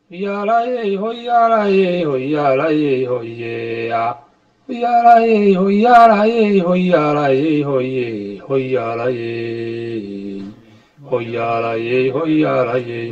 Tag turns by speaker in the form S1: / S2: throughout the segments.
S1: Hoyalaye, hoyalaye, hoyalaye, hoyeya. Hoyalaye, hoyalaye, hoyalaye, hoye, hoyalaye. Hoyalaye, hoyalaye,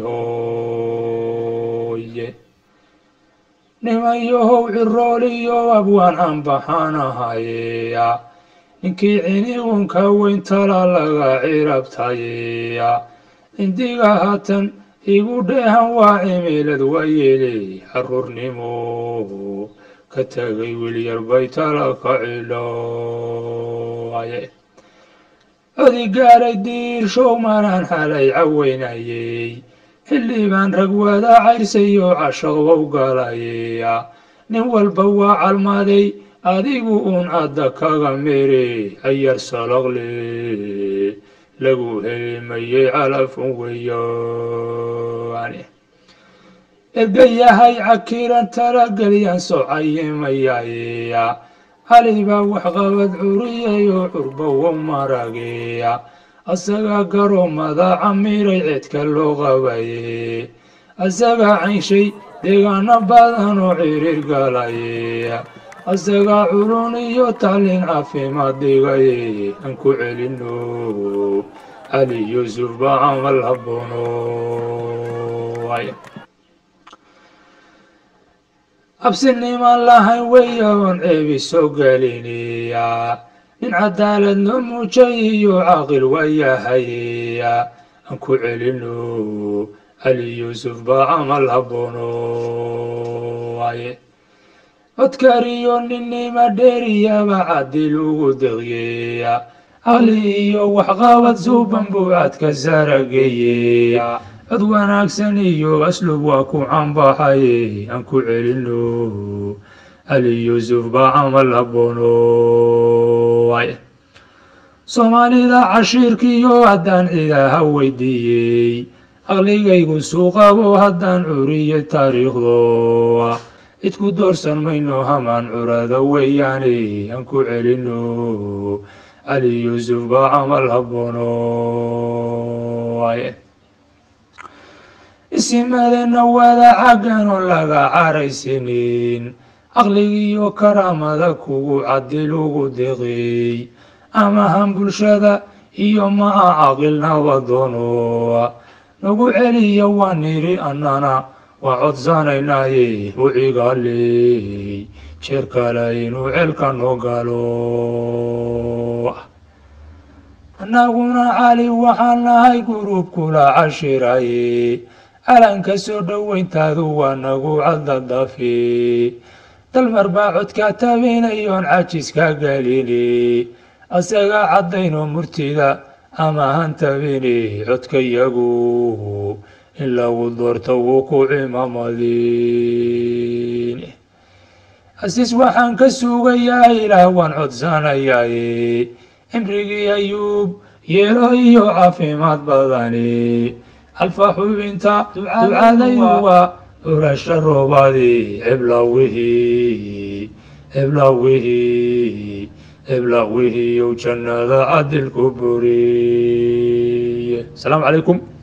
S1: hoye. nimayohow cirooliyo abwaan aan baxaanahayeya ninkii cinigunka weyn tala laga cirabtayeya indiga haatan igu dheehan waa cimilad wayeele caruurnimo ka tegay wilyar bay tala ka cilooye codi gaaray diirshow manaan halay caweynayey xilli baan rag wada cayrsayo cashaqbow galayeya nin walba waa calmaday adigu uun adda kaga mere ayar salaqle lagu helimayey calafun weyoane ergayahay cakiran talagelyan socayimayayeya cali baa waxqabad curiyayoo curbowo marageya asagaa garoomada camiray ceedka loo qabaye asagaa caynshay deegaano badan oo ciriir galaye asagaa culun iyo tacliin caafimaad dhigaye aan ku celino cali yuusuf baa camal haboono absinimaan lahayn weyoon ceebi soo geliniya nin cadaalad noo muujay iyo caaqil waayahayeya aan ku celino cali yuusuf baa camal haboono waaye codkariyo ninnima dheeriyaba cadil ugu deqyeya caqli iyo waxqabad suuban buu cadka sarageyeya cod wanaagsan iyo aslub waa ku canbaxaye aan ku celino cali yuusuf baa camal haboono waaye soomaalida cashiirkiyo haddaan cidaha weydiiyey caqligaygu suuqabo haddaan curiye taariikhdo cidku doorsan mayno hamaan curada weeyaane aan ku celino cali yuusuf baa camal haboono waaye isimadeenna wada cagganoo laga caraysinin caqligiiyo karaamada kugu cadil ugu deqeey amahan bulshada iyo maa caqil nabadoono nagu celiya waa niri annana waa codsanaynaye u cigaaley jeer kale inuu ceelka noo galo annaguna cali waxaan nahay gurub kula cashiraye calanka soo dhoweyntaadu waa nagu caddadafe dalmar baa codka tabinayoon cajiska gelini asaga caddayno murtida ama han tabini codkayagu in lagu doorto wuu ku cimamadin asiis waxaan ka sugayaa ilaah waan codsanayaye cimrigii ayuub yeelo iyo caafimaad badani alfa xubinta ducadaydu waa urasha roobadi ciblawihii ciblawihii ciblawihii yow jannada cadilku buriye asalaamu calaykum